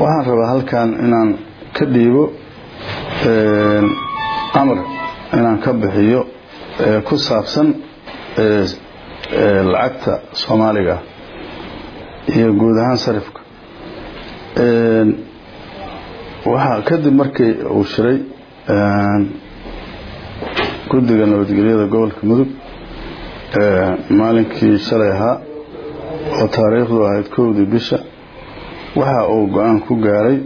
waxaan rabaa halkan inaan ka dhiibo amar inaan ka bixiyo ku saabsan lacagta soomaaliga iyo guud ahaan sarifka waxaa kadib markii uu shiray guddiga nabadgelyada gobolka mudug maalinkii shalay ahaa oo taariikhdu ahayd kowdii bisha waxa uu go-aan ku gaaray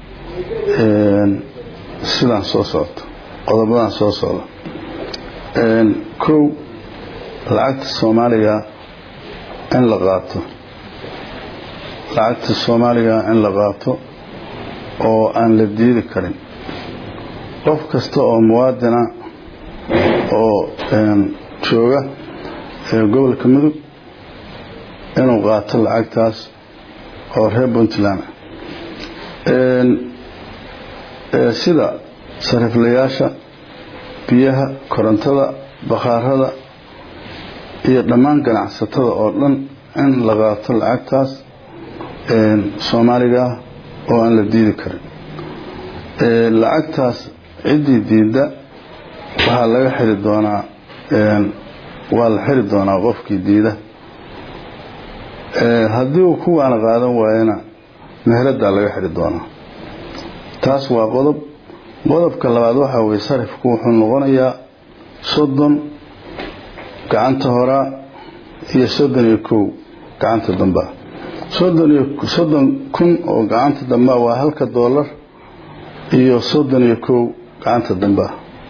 sidaan soo socto qodobadan soo socda kow lacagta soomaaliga in la qaato lacagta soomaaliga in la qaato oo aan la diidi karin qof kasta oo muwaadina oo jooga gobolka mudug inuu qaato lacagtaas oo reer puntland sida sariflayaasha biyaha korontada bakhaarada iyo dhammaan ganacsatada oo dhan in la qaato lacagtaas soomaaliga oo aan la diidi karin lacagtaas ciddii diidda waxaa laga xiri doonaa waa la xiri doonaa qofkii diida haddii uu kuwaana qaadan waayana meheradaa laga xiri doonaa taas waa qodob qodobka labaad waxaa weye sarifku wuxuu noqonayaa soddon gacanta horaa iyo soddon iyo kow gacanta dambaa soddon iyo soddon kun oo gacanta dambaa waa halka doolar iyo soddon iyo kow gacanta dambaa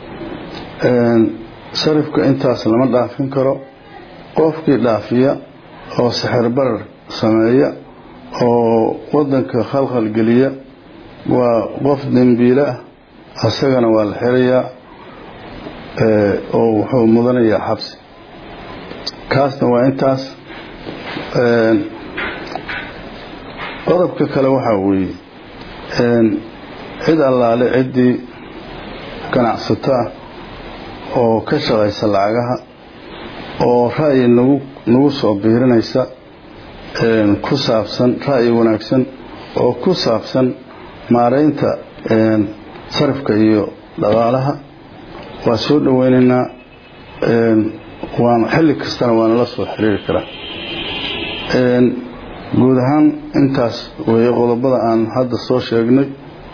sarifka intaas lama dhaafin karo qofkii dhaafiya oo sixir barar sameeya oo wadanka khalkhal geliya waa qof dembiile ah asagana waa la xirayaa oo wuxuu mudanayaa xabsi kaasna waa intaas qodobka kale waxaa weeye cid allaale ciddii ganacsato ah oo ka shaqaysa lacagaha oo ra'yi nagu nagu soo biirinaysa ku saabsan ra'yi wanaagsan oo ku saabsan maaraynta sarifka iyo dhaqaalaha waa soo dhoweynaynaa waan xilli kastana waana la soo xiriiri karaa guud ahaan intaas weeye qodobada aan hadda soo sheegnay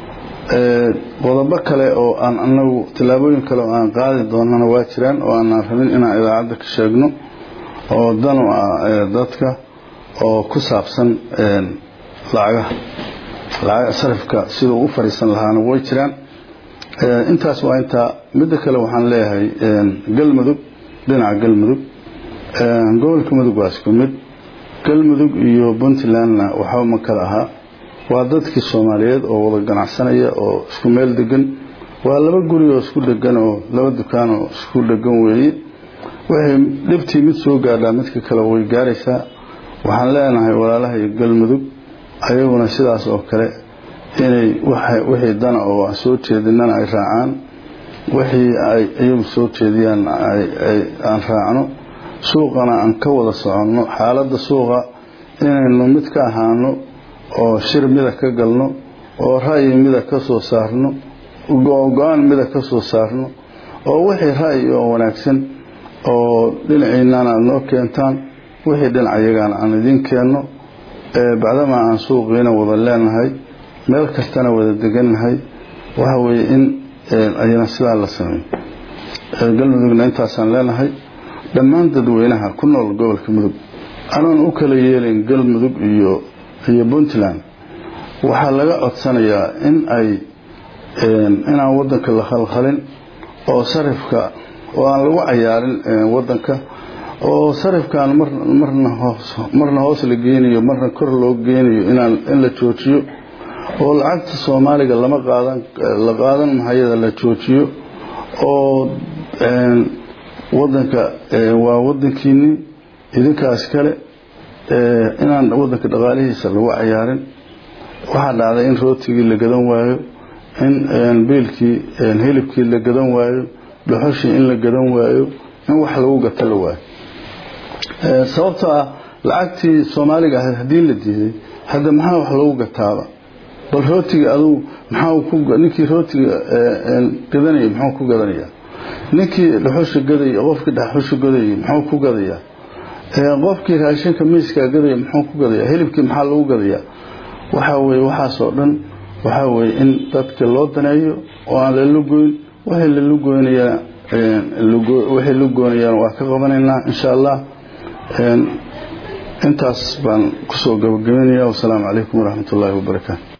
qodobo kale oo aan anagu tillaabooyin kale oo aan qaadi doonana waa jiraan oo aanaan rabin inaan idaacadda ka sheegno oo danu ah dadka oo ku saabsan lacagaha lacaga sarifka siduu u fadhiisan lahaana way jiraan intaas waa intaa midda kale waxaan leeyahay galmudug dhinaca galmudug gobolka mudug waa isku mid galmudug iyo puntlandna waxba ma kala ahaa waa dadkii soomaaliyeed oo wada ganacsanaya oo isku meel degan waa laba guri oo isku dhegan oo laba dukaan oo isku dhegan weeye waxay dhibtii mid soo gaadhaa midka kale way gaaraysaa waxaan leenahay walaalaha iyo galmudug ayaguna sidaas oo kale inay wixii dana oo aan soo jeedinana ay raacaan wixii ay iyagu soo jeediyaan aan raacno suuqana aan ka wada soconno xaaladda suuqa inaynu mid ka ahaano oo shir mida ka galno oo ra'yi mida ka soo saarno go-aan mida ka soo saarno oo wixii ra'yi oo wanaagsan oo dhinaciinana aad noo keentaan wixii dhinacayagana aan idiin keenno bacdamaa aan suuqiina wada leenahay meel kastana wada degannahay waxa weeye in ayana sidaa la sameeyo galmudugna intaasaan leenahay dhammaan dadweynaha ku nool gobolka mudug anoon u kala yeelin galmudug iyo iyo puntland waxaa laga codsanayaa in ay inaan wadanka la khalkhalin oo sarifka oo aan lagu cayaarin wadanka oo sarifkaan marna hoos la geynayo marna kor loo geynayo in la joojiyo oo lacagta soomaaliga lama qaadan la qaadan mahayada la joojiyo oo wadanka waa wadankiini idinkaas kale inaan wadanka dhaqaalihiisa lagu cayaarin waxaa dhacday in rootigii la gadan waayo in biilkii hilibkii la gadan waayo dhuxushii in la gadan waayo in wax lagu gato la waayo sababtoo ah lacagtii soomaaliga ahayd haddii la diiday hadda maxaa wax lagu gataaba bal rootiga adugu maxaa ninkii rootiga gadanayay muxuu ku gadanayaa ninkii dhuxusha gadaya qofkii dhuxusha gadayay muxuu ku gadayaa qofkii raashinka miiskaa gadaya muxuu ku gadayaa hilibkii maxaa lagu gadayaa waxaa weye waxaasoo dhan waxaa weye in dadka loo daneeyo oo aan la lugoyn waxay la lugoynayaan waxay lugoynayaan waa ka qabanaynaa insha allah intaas baan kusoo gabagabeynaya wasalaamu calaykum waraxmat ullaahi wabarakaatu